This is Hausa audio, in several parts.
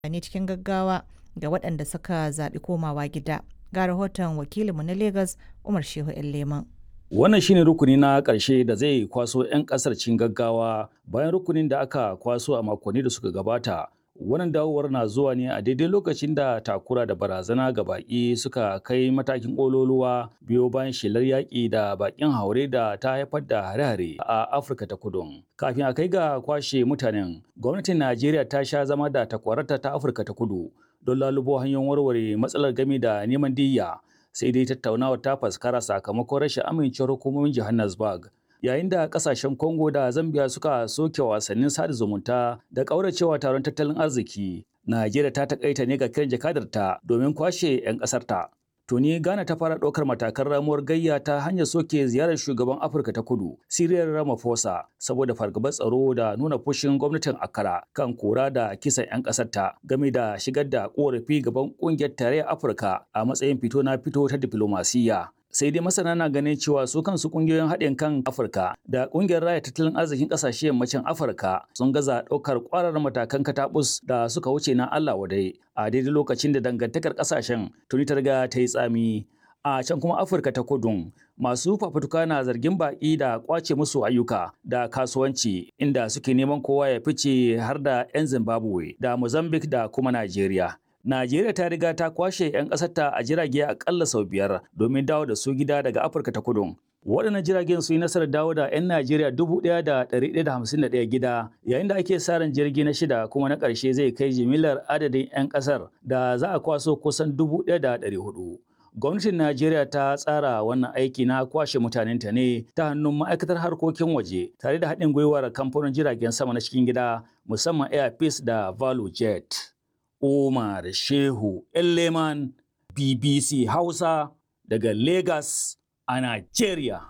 ne cikin gaggawa ga waɗanda suka zaɓi komawa gida. Ga rahoton wakilinmu na Legas Umar Shehu Leman. Wannan shine rukuni na ƙarshe da zai kwaso 'yan ƙasar cikin gaggawa bayan rukunin da aka kwaso a makonni da suka gabata. Wannan dawowar na zuwa ne a daidai lokacin da takura da barazana ga baƙi suka kai matakin ƙololuwa biyo bayan shelar yaƙi da baƙin haure da ta haifar da hare-hare a Afirka ta kudu. Kafin a kai ga kwashe mutanen, gwamnatin Najeriya ta sha zama da takwararta ta Afirka ta kudu don lalubo hanyoyin warware matsalar game da neman diyya. Sai dai tattaunawar ta faskara sakamakon rashin amincewar hukumomin Johannesburg. yayin da kasashen Congo da Zambia suka soke wasannin sada zumunta da ƙauracewa taron tattalin arziki. Najeriya ta takaita ne ga kiran jakadarta domin kwashe 'yan ƙasarta. Tuni Ghana ta fara ɗaukar matakan ramuwar gayya ta hanyar soke ziyarar shugaban Afirka ta Kudu, Cyril Ramaphosa, saboda fargabar tsaro da nuna fushin gwamnatin Accra kan kora da kisan 'yan ƙasarta game da shigar da ƙorafi gaban ƙungiyar tarayyar Afirka a matsayin fito na fito ta diflomasiyya. sai dai masana na ganin cewa su kansu kungiyoyin haɗin kan afirka da ƙungiyar raya tattalin arzikin ƙasashe yammacin afirka sun gaza ɗaukar ƙwarar matakan katabus da suka wuce na allah wadai a daidai lokacin da dangantakar ƙasashen tuni ta riga ta yi tsami a can kuma afirka ta kudu masu fafutuka na zargin baƙi da ƙwace musu ayyuka da kasuwanci inda suke neman kowa ya fice har da 'yan zimbabwe da mozambique da kuma najeriya Najeriya ta riga ta kwashe 'yan ƙasarta a jirage akalla sau biyar domin dawo da su gida daga Afirka ta kudu. Waɗannan jiragen su yi nasarar dawo da 'yan Najeriya dubu ɗaya da ɗari ɗaya da hamsin da ɗaya gida, yayin da ake sa ran jirgi na shida kuma na ƙarshe zai kai jimillar adadin 'yan ƙasar da za a kwaso kusan dubu ɗaya da ɗari hudu. Gwamnatin Najeriya ta tsara wannan aiki na kwashe mutanenta ne ta hannun ma'aikatar harkokin waje tare da haɗin gwiwar kamfanin jiragen sama na cikin gida musamman Air Peace da Value Jet. Umar Shehu Elleman BBC Hausa daga Lagos a Nigeria.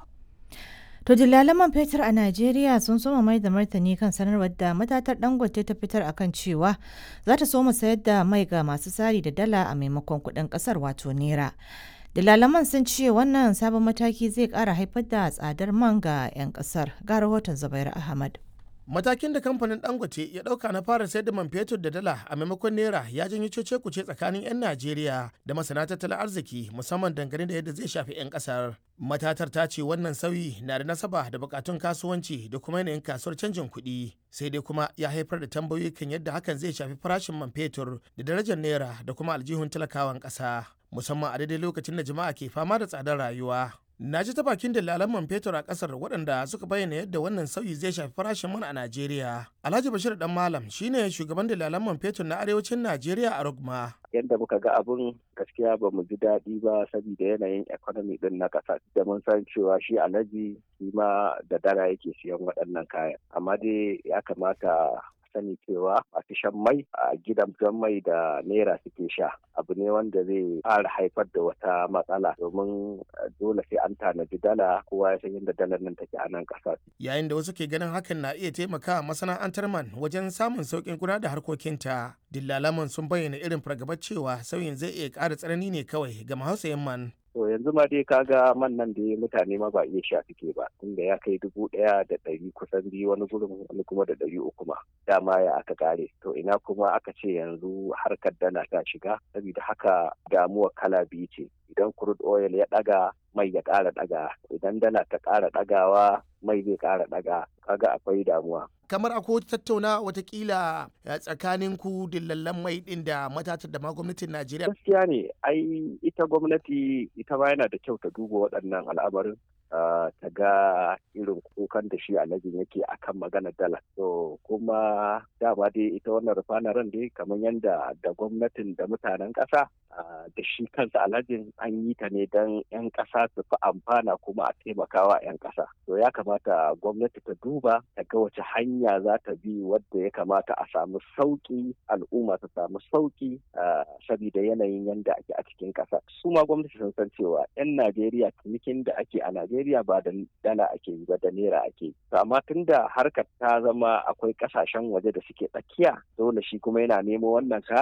To man fetur a Najeriya sun soma mai da martani kan sanarwar da matatar Dangote ta fitar akan cewa za ta soma sayar da mai ga masu sari da dala a maimakon kuɗin ƙasar wato naira. Dalalaman sun ce wannan sabon mataki zai ƙara haifar da tsadar man ga 'yan ƙasar. Ga rahoton Zubairu Ahmad. matakin da kamfanin dangote ya dauka na fara sayar da man fetur da dala a maimakon naira ya janyo cece kuce tsakanin 'yan najeriya da masana tattalin arziki musamman dangane da yadda zai shafi 'yan kasar matatar ta ce wannan sauyi na da nasaba da bukatun kasuwanci da kuma yanayin kasuwar canjin kuɗi sai dai kuma ya haifar da tambayoyi kan yadda hakan zai shafi farashin man fetur da darajar naira da kuma aljihun talakawan ƙasa musamman a daidai lokacin da jama'a ke fama da tsadar rayuwa Na ji ta bakin dalalan man fetur a kasar waɗanda suka bayyana yadda wannan sauyi zai shafi farashin man a Najeriya. Alhaji Bashir Dan Malam shine shugaban dalalan man fetur na arewacin Najeriya a Rugma. Yadda muka ga abun gaskiya ba mu ji daɗi ba saboda yanayin economy din na ƙasa da mun san cewa shi alhaji shi ma da dara yake siyan waɗannan kayan. Amma dai ya kamata sani cewa masu shan mai a gidan mai da naira suke sha abu ne wanda zai ƙara haifar da wata matsala domin dole sai an tanadi dala kowa ya san yadda dalar nan take a nan ƙasar. Yayin da wasu ke ganin hakan na iya taimaka masana'antar man wajen samun sauƙin gudanar da harkokinta. Dillalaman sun bayyana irin fargabar cewa sauyin zai iya ƙara tsanani ne kawai ga mahausayin man. To yanzu ma dai kaga man nan da mutane ma ba iya sha suke ba tunda ya kai dubu ɗaya da ɗari kusan biyu wani gurin wani kuma da ɗari uku ma dama ya aka kare to ina kuma aka ce yanzu harkar dana ta shiga saboda haka damuwa kala biyu ce idan crude oil ya ɗaga mai ya ƙara ɗaga idan dala ta ƙara ɗagawa mai zai ƙara ɗaga kaga akwai damuwa kamar akwai tattauna watakila tsakanin ku dillallan mai din da matatar da ma gwamnatin Najeriya. Gaskiya ne ai ita gwamnati ita ma yana da kyau ta duba waɗannan al'amarin ta ga irin kukan da shi alhajin yake akan maganar dala. To kuma dama dai ita wannan rufanaren dai kamar yadda da gwamnatin da mutanen ƙasa da shi kansa alhajin an yi ta ne don 'yan ƙasa su fi amfana kuma a taimakawa 'yan ƙasa. To ya kamata gwamnati ta duba ta ga wace hanya za ta bi wadda ya kamata a samu sauƙi al'umma ta samu sauƙi saboda yanayin yadda ake a cikin ƙasa. Su ma gwamnati sun san cewa 'yan Najeriya cinikin da ake a Najeriya ba da dala ake yi ba da naira ake yi. Amma tun da harkar ta zama akwai ƙasashen waje da suke tsakiya dole shi kuma yana nemo wannan kayan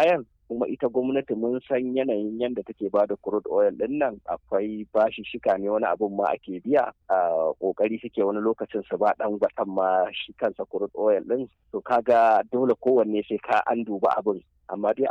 kuma ita gwamnati mun san yanayin yadda take ba da crude oil din nan akwai bashi shika ne wani abun ma ake biya a kokari suke wani lokacin su ba dan gwatan ma shi kansa crude oil din to kaga dole kowanne sai ka an duba abin amma dai